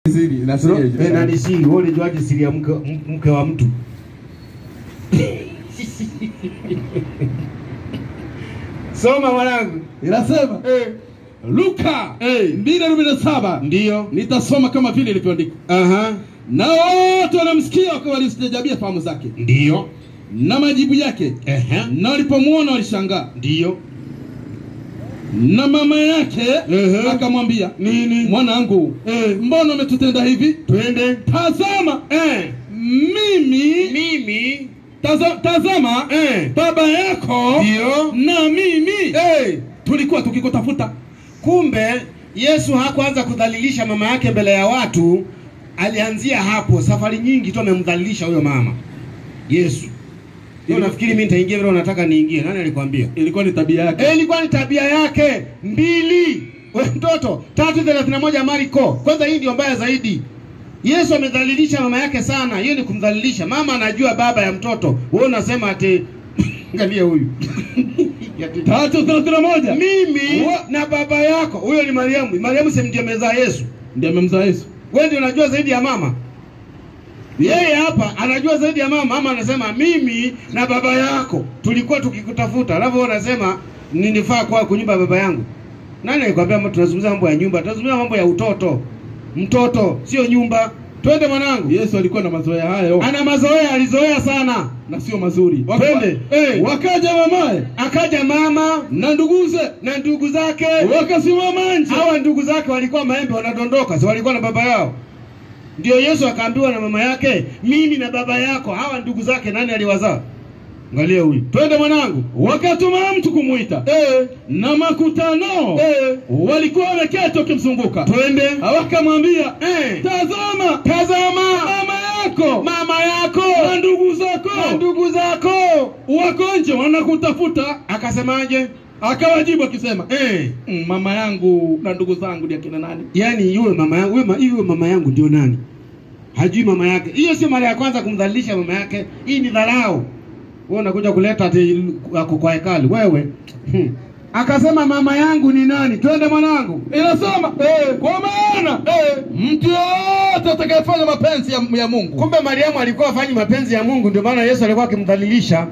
Siri, na siri Eh, ya- nani siri? Wewe unajuaje siri ya mke, m- mke wa mtu? Soma mwanangu. Inasema Eh. Luka Eh. 2:47 Ndio. nitasoma kama vile ilivyoandikwa. Aha. Na wote wanamsikia wakawa walistajabia fahamu zake Ndio. na majibu yake, Ehe. na walipomwona walishangaa. Ndio. Na mama yake Ehe. akamwambia, Nini? mwanangu, Eh. mbona umetutenda hivi? Twende. Tazama Eh. mimi Mimi. taza, tazama Eh. baba yako Ndio. na mimi Eh. tulikuwa tukikutafuta. Kumbe Yesu hakuanza kudhalilisha mama yake mbele ya watu, alianzia hapo. Safari nyingi tu amemdhalilisha huyo mama Yesu. Hiyo nafikiri mimi nitaingia vile unataka niingie. Nani alikwambia? Ilikuwa ni tabia yake. Eh, ilikuwa ni tabia yake. Mbili. We mtoto, tatu thelathini na moja Marko. Kwanza hii ndio mbaya zaidi. Yesu amedhalilisha mama yake sana. Hiyo ni kumdhalilisha. Mama anajua baba ya mtoto. Wewe unasema ati angalia huyu. Tatu thelathini na moja Mimi Wa- na baba yako. Huyo ni Mariamu. Mariamu si ndiye amezaa Yesu. ndiye amemzaa Yesu. Wewe ndio unajua zaidi ya mama. Yeye hapa anajua zaidi ya mama. Mama anasema mimi na baba yako tulikuwa tukikutafuta, alafu wewe unasema ninifaa kwa kwa nyumba ya baba yangu. Nani alikwambia mambo tunazungumza mambo ya nyumba? Tunazungumza mambo ya utoto. Mtoto sio nyumba. Twende mwanangu. Yesu alikuwa na mazoea hayo Ana mazoea, alizoea sana. na sio mazuri. Waka- Twende. Eh. Wakaja mamaye Akaja mama na nduguze na ndugu zake. wakasimama nje. Hawa ndugu zake walikuwa maembe wanadondoka, si walikuwa na baba yao? Ndio Yesu akaambiwa na mama yake, mimi na baba yako. Hawa ndugu zake nani aliwazaa? Angalia huyu. Twende mwanangu. Wakatuma mtu kumwita Eh, na makutano eh. walikuwa wameketi wakimzunguka, Twende. wakamwambia Eh. tazama, Tazama mama yako mama yako na ndugu zako na ndugu zako. wako nje wanakutafuta. Akasemaje? Akawajibu akisema Eh. "Mm, mama yangu na ndugu zangu ni akina nani? Yaani yule mama yangu, yule ma- yule mama yangu ndio nani? Hajui mama yake. Hiyo sio mara ya kwanza kumdhalilisha mama yake. Hii ni dharau. Wewe unakuja kuleta ati ako kwa hekalu wewe. Hmm. Akasema mama yangu ni nani? Twende mwanangu. Inasema eh, kwa maana eh, mtu yoyote atakayefanya mapenzi ya, ya Mungu Kumbe Mariamu alikuwa afanyi mapenzi ya Mungu, ndio maana Yesu alikuwa akimdhalilisha.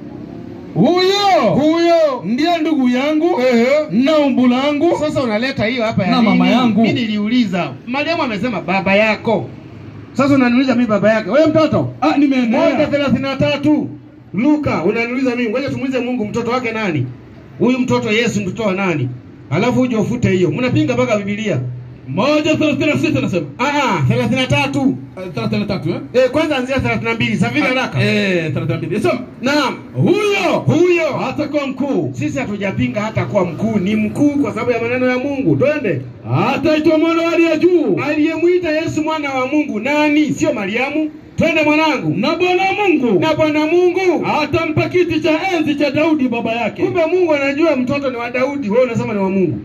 huyo Huyo. ndiye ndugu yangu Ehe. na umbu langu Sasa unaleta hiyo hapa ya Na nini? mama yangu. Mimi niliuliza. Mariamu amesema baba yako. Sasa unaniuliza mimi baba yake. Wewe mtoto? ah, moja nimeendelea thelathini na tatu Luka unaniuliza mimi, ngoja tumuulize Mungu mtoto wake nani? Huyu mtoto Yesu mtoto wa nani? Alafu uje ufute hiyo. Mnapinga mpaka Biblia. moja thelathini na sita nasema Ah ah, 33. Eh, thelathini na tatu eh? Eh, kwanza anzia 32. Safiri haraka. Eh, thelathini na mbili Nasema, Naam. huyo Huyo atakuwa mkuu sisi hatujapinga hata kuwa mkuu, ni mkuu kwa sababu ya maneno ya Mungu. Twende. ataitwa mwana wa aliye juu Aliyemwita Yesu mwana wa Mungu nani? Sio Mariamu. Twende mwanangu. na Bwana Mungu Na Bwana Mungu. atampa kiti cha enzi cha Daudi baba yake Kumbe Mungu anajua mtoto ni wa Daudi, wewe unasema ni wa Mungu.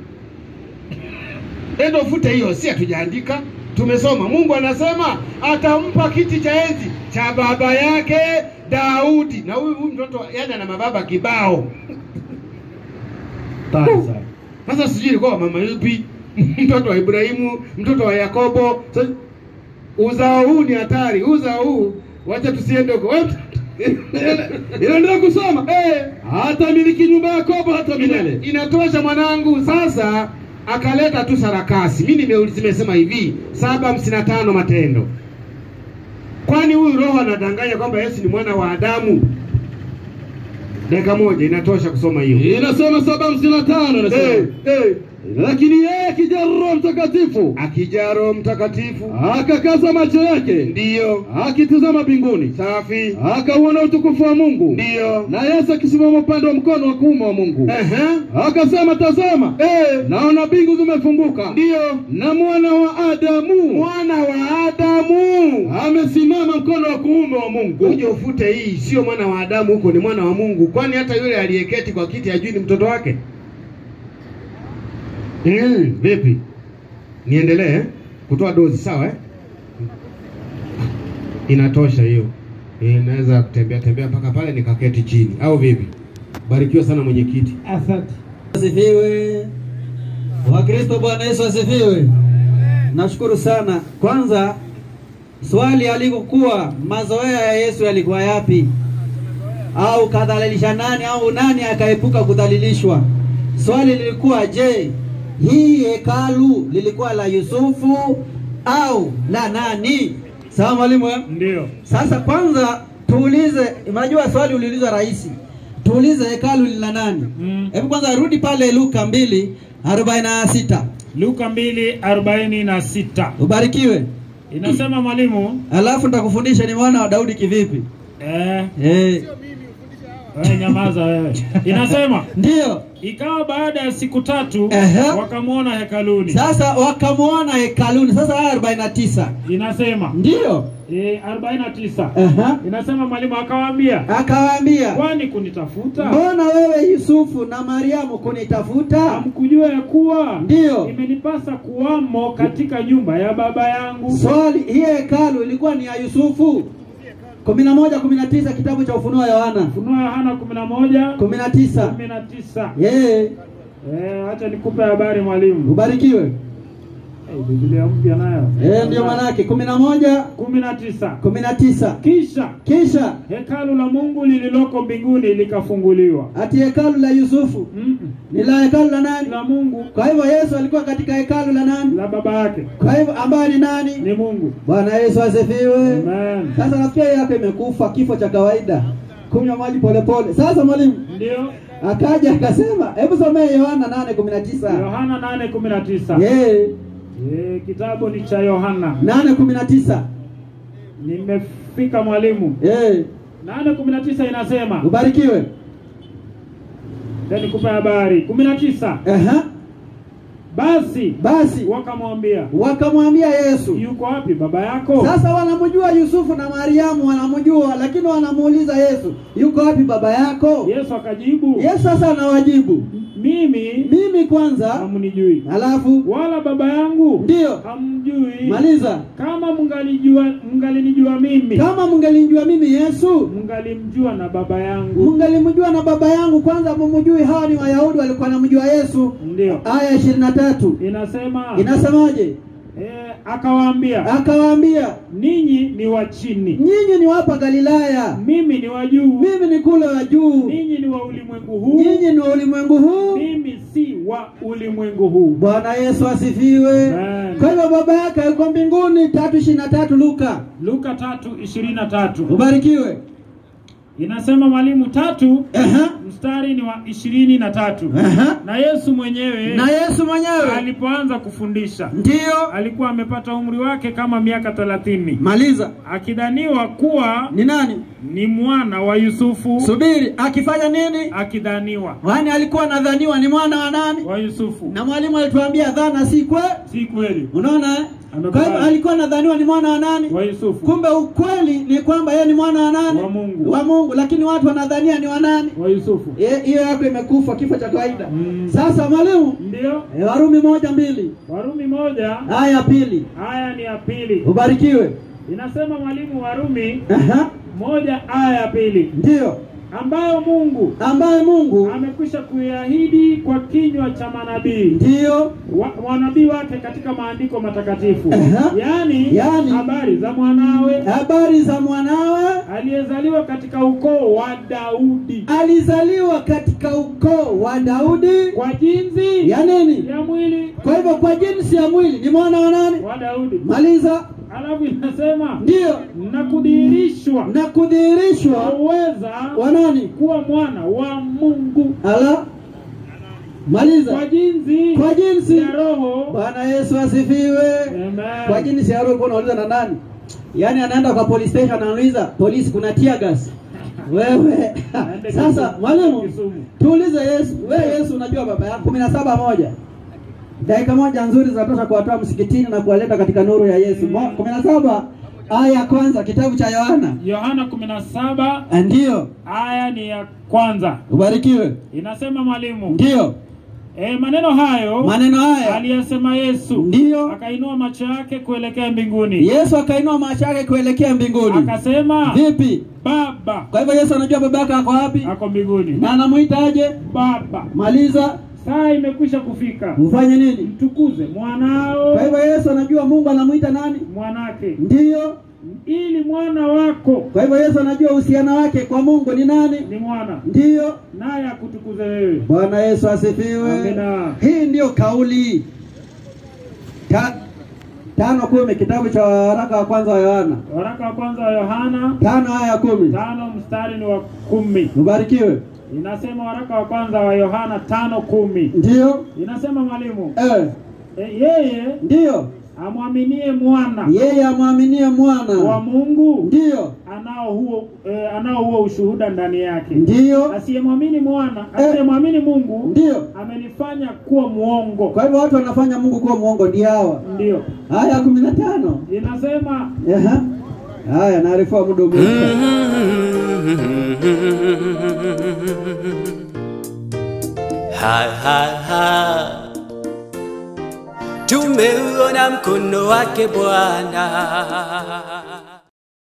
Endo fute hiyo, si hatujaandika, tumesoma. Mungu anasema atampa kiti cha enzi cha baba yake Daudi. Na huyu huyu mtoto yani ana mababa kibao. Tani sana. Sasa sijui ilikuwa wa mama yupi, mtoto wa Ibrahimu, mtoto wa Yakobo. Sasa, uzao huu ni hatari, uzao huu wacha tusiende huko. Wewe inaendelea kusoma eh, hatamiliki nyumba ya Yakobo hata milele Ina- inatosha mwanangu. Sasa akaleta tu sarakasi. Mimi nimeuliza, nimesema hivi saba hamsini na tano Matendo. Kwani huyu roho anadanganya kwamba Yesu ni mwana wa Adamu? Dakika moja inatosha kusoma hiyo. inasema saba hamsini na tano inasema Eh, eh. lakini yeye akija Roho Mtakatifu Akija Roho Mtakatifu akakaza macho yake ndiyo akitizama mbinguni safi, akauona utukufu wa Mungu ndiyo na Yesu akisimama upande wa mkono wa kuume wa Mungu Ehe. akasema tazama Eh, naona mbingu zimefunguka ndiyo na mwana wa Adamu mwana wa Adamu. amesimama mkono wa kuume wa Mungu Uje ufute hii, sio mwana wa Adamu huko, ni mwana wa Mungu. Kwani hata yule aliyeketi kwa kiti hajui ni mtoto wake? Mm, vipi? Niendelee eh? kutoa dozi sawa eh? Inatosha hiyo. Eh, naweza kutembea tembea mpaka pale nikaketi chini au vipi? Barikiwa sana mwenyekiti. Asante. Asifiwe. Wakristo, Bwana Yesu asifiwe. Nashukuru sana. Kwanza swali alikokuwa mazoea ya Yesu yalikuwa yapi? Au kadhalilisha nani au nani akaepuka kudhalilishwa? Swali lilikuwa je, hii hekalu lilikuwa la Yusufu au la nani? Sawa mwalimu eh? Ndio. Sasa kwanza tuulize, unajua swali uliulizwa rahisi, tuulize hekalu ni la nani? Mm. Hebu kwanza rudi pale Luka mbili arobaini na sita Luka mbili arobaini na sita ubarikiwe. inasema mwalimu Alafu nitakufundisha ni mwana wa Daudi kivipi. eh, Eh, wewe nyamaza wewe. Inasema ndiyo. ikawa baada ya siku tatu Ehe. wakamwona hekaluni. Sasa wakamwona hekaluni. Sasa haya arobaini na tisa Inasema ndiyo. eh, 49 Aha. inasema mwalimu akawaambia, Akawaambia, kwani kunitafuta mbona wewe Yusufu na Mariamu kunitafuta? hamkujua ya kuwa Ndiyo. imenipasa kuwamo katika nyumba ya baba yangu? Swali, hii hekalu ilikuwa ni ya Yusufu. kumi na moja kumi na tisa kitabu cha Ufunuo wa Yohana Ufunuo Yohana 11 kumi na tisa 19 yeye Eh, acha nikupe habari mwalimu. ubarikiwe. Eh, Biblia mpya nayo. Eh, ndio manake kumi na moja 19. kumi na tisa Kisha kisha hekalu la Mungu lililoko mbinguni likafunguliwa. ati hekalu la Yusufu Mm ni la hekalu la nani? La Mungu Kwa hivyo Yesu alikuwa katika hekalu la nani? la baba yake Kwa hivyo ambaye ni nani? ni Mungu. Bwana Yesu asifiwe. Amen. Sasa nafikia hii yako imekufa kifo cha kawaida, kunywa maji polepole. Sasa mwalimu Ndio akaja akasema, hebu somee Yohana nane kumi na tisa Yohana 8:19. Eh, Eh, kitabu ni cha Yohana. nane kumi na tisa Nimefika mwalimu. Eh, 8:19 inasema, ubarikiwe. ndio nikupe habari. 19. Aha, Basi basi wakamwambia, wakamwambia Yesu. yuko wapi baba yako? Sasa wanamjua Yusufu na Mariamu, wanamjua lakini wanamuuliza Yesu, yuko wapi baba yako? Yesu akajibu, Yesu sasa anawajibu, mimi mimi kwanza, hamnijui alafu wala baba yangu ndiyo hamjui. maliza. Kama mngalijua mngalinijua mimi, Kama mngelinjua mimi Yesu, mngalimjua na baba yangu. mngelimjua na baba yangu. Kwanza mumjui, hawa ni Wayahudi walikuwa wanamjua Yesu. Ndio Aya ishirini na tatu inasema inasemaje? eh, akawaambia, Akawaambia, ninyi ni wa chini, nyinyi ni wapa Galilaya, mimi ni wa juu. mimi ni kule wa juu, Ninyi ni wa ulimwengu huu, nyinyi ni wa ulimwengu huu. mimi si wa ulimwengu huu. Bwana Yesu asifiwe. Amen. Kwa hivyo baba yake yuko mbinguni. tatu ishirini na tatu Luka, Luka tatu ishirini na tatu ubarikiwe. inasema mwalimu tatu Aha, mstari ni wa ishirini na tatu aha. na Yesu mwenyewe Na Yesu mwenyewe alipoanza kufundisha ndiyo, alikuwa amepata umri wake kama miaka thelathini maliza. akidhaniwa kuwa Ni nani? ni mwana wa Yusufu Subiri, akifanya nini? akidhaniwa Yaani alikuwa anadhaniwa ni mwana wa nani? wa Yusufu Na mwalimu alituambia dhana si kwe. si kweli Unaona eh? Amekubali. Kwa hivyo alikuwa anadhaniwa ni mwana wa nani? wa Yusufu Kumbe ukweli ni kwamba yeye ni mwana wa nani? Wa Mungu. Wa Mungu, lakini watu wanadhania ni wa nani? wa Yusufu Ye- Hiyo yako imekufa kifo cha kawaida. Mm. Sasa mwalimu, ndio eh, Warumi moja mbili Warumi moja aya ya pili, aya ni ya pili ubarikiwe. inasema mwalimu Warumi Aha, moja aya ya pili ndiyo ambayo Mungu ambaye Mungu amekwisha kuiahidi kwa kinywa cha manabii ndiyo wa, wanabii wake katika maandiko matakatifu Aha. yaani Yaani. habari za mwanawe habari za mwanawe aliyezaliwa katika ukoo wa Daudi alizaliwa katika ukoo wa Daudi kwa jinsi ya nini? ya mwili Kwa hivyo kwa jinsi ya mwili ni mwana wa nani? wa Daudi. Maliza. Alafu inasema Ndiyo, na kudhihirishwa na kudhihirishwa uweza wa nani? kuwa mwana wa Mungu Ala, maliza. kwa jinsi Kwa jinsi ya Roho. Bwana Yesu asifiwe. Kwa Amen. jinsi ya roho ulikuwa unauliza na nani? Yaani anaenda kwa police station anauliza polisi, kuna tear gas. Wewe Aende sasa, Kisumu. mwalimu, Kisumu. tuulize Yesu. Wewe Yesu, unajua baba yako kumi na saba moja dakika moja nzuri zinatosha kuwatoa msikitini na kuwaleta katika nuru ya Yesu. Mo- kumi na saba aya ya kwanza kitabu cha Yohana. Yohana 17 Ndiyo, aya ni ya kwanza ubarikiwe. inasema mwalimu Ndiyo, e, maneno hayo maneno haya aliyasema Yesu ndiyo. akainua macho yake kuelekea mbinguni Yesu akainua macho yake kuelekea mbinguni. akasema Vipi? Baba Kwa hivyo Yesu anajua baba yake ako wapi ako mbinguni na anamuita aje? Baba Maliza. saa imekwisha kufika, ufanye nini? mtukuze mwanao Kwa hivyo Yesu anajua Mungu anamwita nani? mwanake, Ndiyo. ili mwana wako Kwa hivyo Yesu anajua uhusiano wake kwa Mungu ni nani? ni mwana, Ndiyo. naye akutukuze wewe. Bwana Yesu asifiwe. Amina. Hii ndiyo kauli Ta, tano kumi kitabu cha waraka wa kwanza wa Yohana Waraka wa kwanza wa Yohana tano aya ya kumi. tano mstari ni wa kumi. Ubarikiwe. Inasema waraka wa kwanza wa Yohana tano kumi. Ndiyo. Inasema mwalimu, Eh, e, yeye ndiyo. amwaminie mwana Yeye amwaminie wa mwana. Mungu Ndiyo. anao huo e, anao huo ushuhuda ndani yake. Ndiyo. Asiyemwamini mwana, asiyemwamini Mungu Ndiyo. amenifanya kuwa mwongo. Kwa hivyo watu wanafanya Mungu kuwa mwongo ndio hawa. Ndio Aya kumi na tano. inasema Aha. Haya, naarifiwa muda umeisha. Ha, ha, ha. Tumeuona mkono wake Bwana.